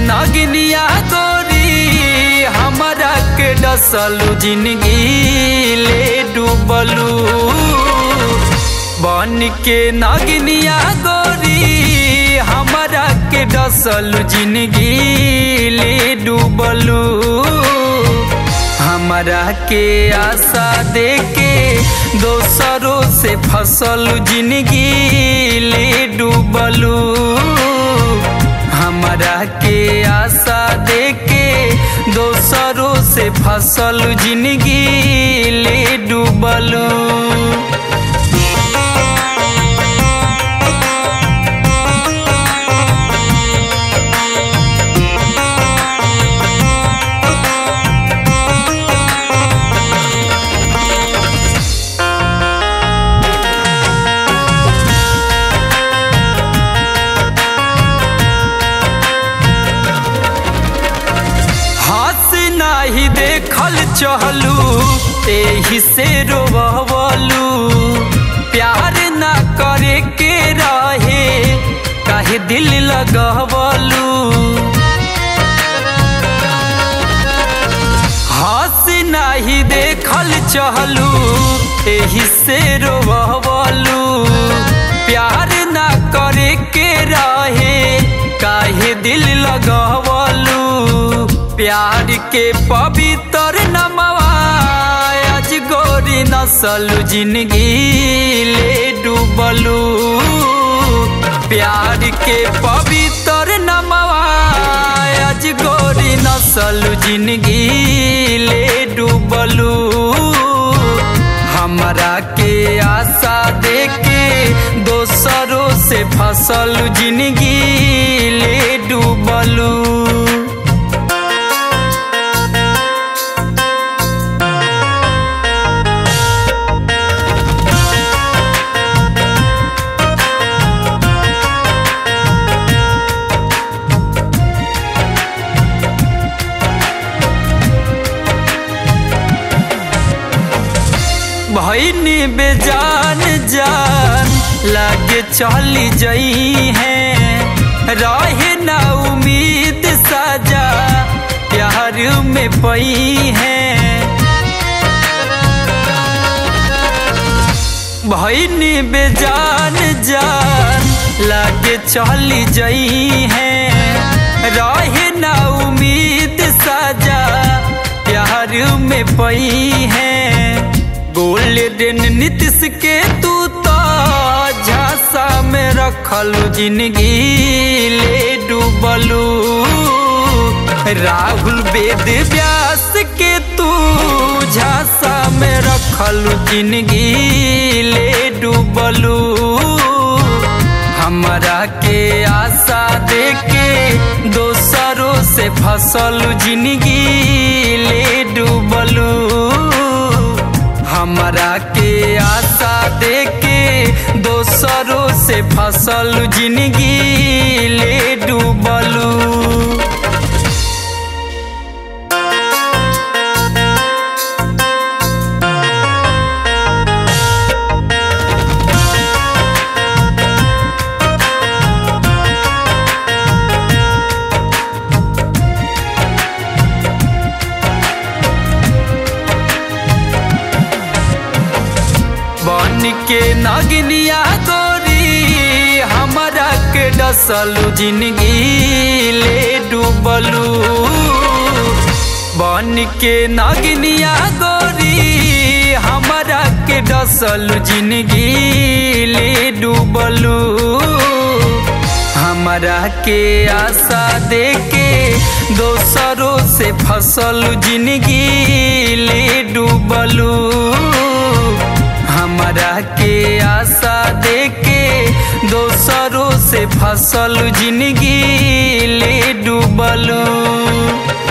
नगनिया गोरी हमारा के डसलू जिंदगी ले डूबलू बन के नगनिया गोरी हमारा के डसलू जिंदगी ले डूबलू हमारा के आशा देके दोसरों से फसल जिंदगी ले डूबलू हमारा के आशा देके दोसरों से फसल जिंदगी ले डूबलू हंस नाही देखल चहलू एही से रोवलू प्यार ना करे के रहे काहे दिल लगवलू हंस नाही देखल चहलू एही से रोवलू प्यार ना करे के रहे काहे दिल लगवलू प्यार के पवित्र नमवा आज गोरी नसल जिंदगी ले डूबलू प्यार के पवित्र नमवा आज गोरी नसल जिंदगी ले डूबलू हमरा के आशा देके दोसरों से फसल जिंदगी ले डूबलू भैनी बेजान जान लागे चली जई है रहे ना उम्मीद साजा प्यार में पई है भैनी बेजान जान लागे चली जई है रहे ना उम्मीद साजा प्यार में पई है गोल्डन नीतिश के तू तो झांसा में रखल जिंदगी ले डूबलू राहुल वेद व्यास के तू झांसा में रखल जिंदगी ले डूबलू हमरा के आशा देके दोसरों से फसल जिंदगी ले डूबलू हमरा के आशा देके दोसरों से फसल जिंदगी ले डूबलू बन के नगनिया गोरी हमारा के डसलू जिंदगी ले डूबलू बन के नगनिया गोरी हमारा के डसलू जिंदगी ले डूबलू हमारा के आशा देके दोसरों से फसल जिंदगी ले डूबलू हमरा के आशा देके दोसरों से फसल जिंदगी ले डूबलू